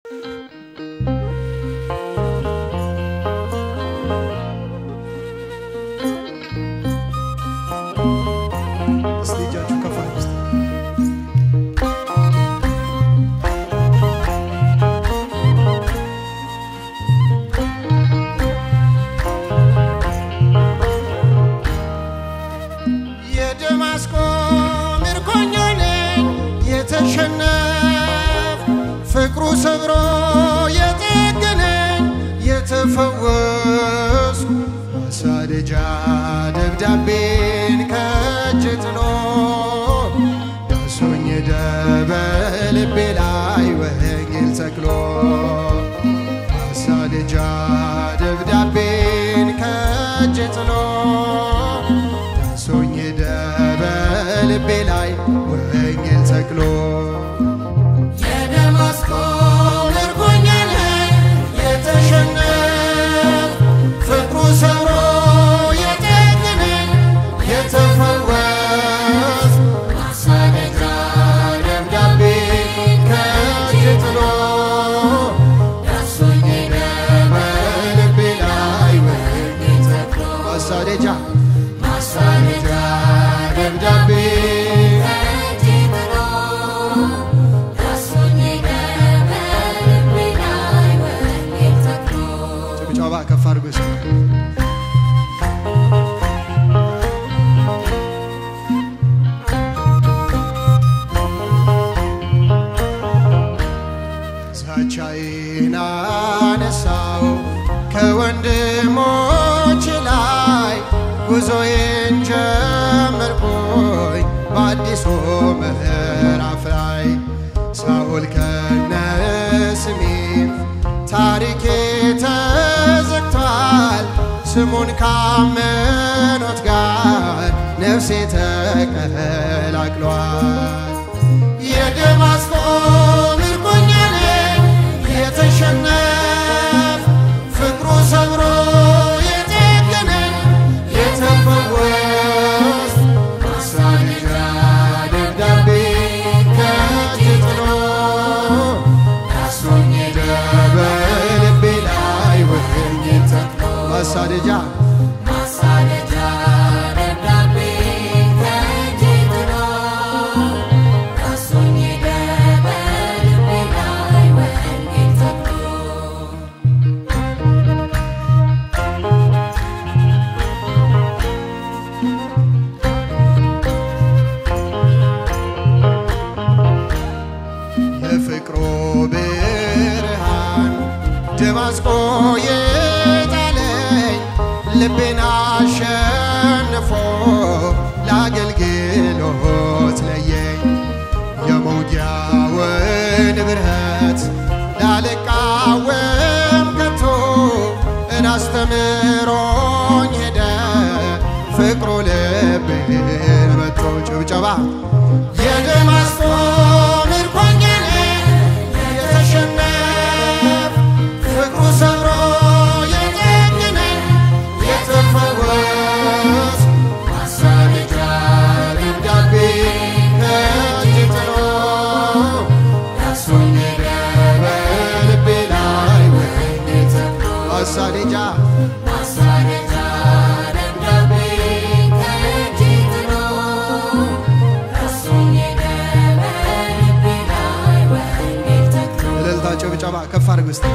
እስቲ እጃችሁ ከፍ አድርጉ እስቲ። የደማስቆ ምርኮኛ ነኝ የተሸነፍ ፍቅሩ ሰብሮ የጠገነኝ የተፈወስኩ ማሳደጃ ደብዳቤን ከእጅ ጥሎ ዳሶኝ በልቤ ላይ ወንጌል ተክሎ ማሳደጃ ደብዳቤን ከእጅ ጥሎ ሶኝ በልቤ ላይ ወንጌል ተክሎ የደማስቆ ምርኮኛ ነኝ የተሸነፍ ፍቅሩ ሰብሮ የጠገነኝ የተፈወስ ማሳደጃ ደብዳቤ ከእጅ ጥሎ ዳሶኝ በልቤ ላይ ወንጌል ተክሎ ማሳደጃ ማሳደጃ ደብዳቤ ጭብጨባ ከፍ አድርጉ እስቲ። ዛቻዬን አነሳው ከወንድሞች ላይ ጉዞዬን ጀመርኩኝ በአዲሱ ምዕራፍ ላይ ሳኦል ከነ ስሜ ታሪኬ ተዘግቷል ስሙን ካመኑት ጋር ነፍሴ ተቀላቅሏል የደማስቆ ምርኮኛ ነኝ የተሸነፍ ፍቅሩ ሰብሮ የጠገነኝ የተፈወስ ማሳደጃ ደብዳቤ ከእጅ ጥሎ ዳሶኝ ሄደ በልቤ ላይ ወንጌል ተክሎ ማሳደጃ ማሳደጃ ደብዳቤ ከእጅ ጥሎ ዳሶኝ ሄደ በልቤ ላይ ወንጌል ተክሎ የፍቅሩ ብርሃን ደማስቆ የጣለኝ ልቤን አሸንፎ ለአገልግሎት ለየኝ የመውጊያውን ብርሃት ላልቃወም ከቶ እናስተምሮኝ ሄደ ፍቅሩ ልቤን መቶ ጭብጨባ የደማስቆ ምርኮኛ ነኝ የተሸነፍ ፍቅሩ ሰብሮ የጠገነኝ የተፈወስ ማሳደጃ ደብዳቤ ከእጅ ጥሎ ዳሶኝ ሄደ በልቤ ላይ ወንጌል ተክሎ ማሳደጃ ማሳደጃ ደብዳቤ ከእጅ ጥሎ ዳሶኝ ሄደ በልቤ ላይ ወንጌል ተክሎ እልልታ ጭብጨባ ከፍ አድርጉ እስቲ።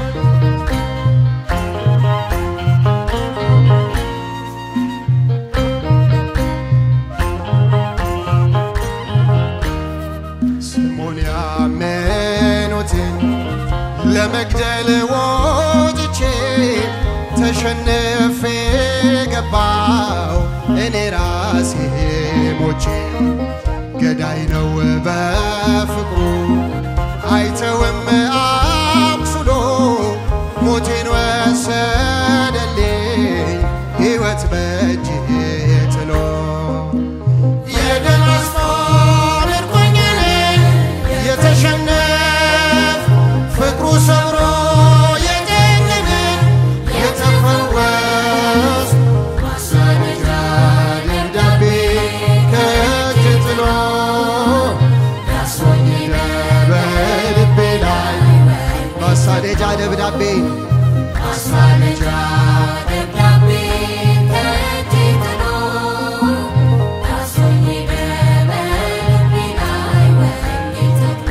ስሙን ያመኑትን ለመግደል ወጥቼ ተሸንፌ ገባው እኔ ራሴ ሞቼ ገዳይ ነው በፍቅሩ አይተውም አቁስሎ ሞቴን ወሰደልኝ ሕይወት በእጅ ጥሎ የደማስቆ ምርኮኛ ነኝ የተሸነፍ ፍቅሩ ሰብሮ የጠገነኝ የተፈወስ ማሳደጃ ደብዳቤ ከእጅ ጥሎ ዳሶኝ ሄደ በልቤ ላይ ማሳደጃ ደብዳቤ ማሳለጃ ደብዳቤ ከእጄ ጥሎ ዳሶኝ በልቤ ላይ ወንጌል ተክሎ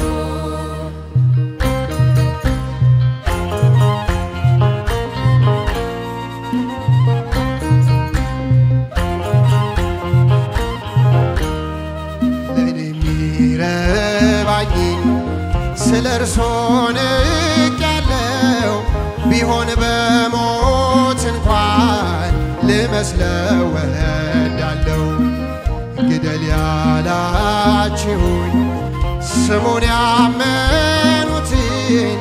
ለእኔ የሚረባኝን ስለ እርሶ ንቅ ያለው ቢሆን በሞት እንኳን ልመስለው ወዳለው ግደል ያላችሁኝ ስሙን ያመኑትን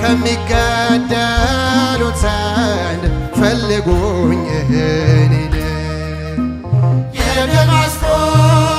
ከሚገደሉት ዘንድ ፈልጉኝ እኔን የደማስቆ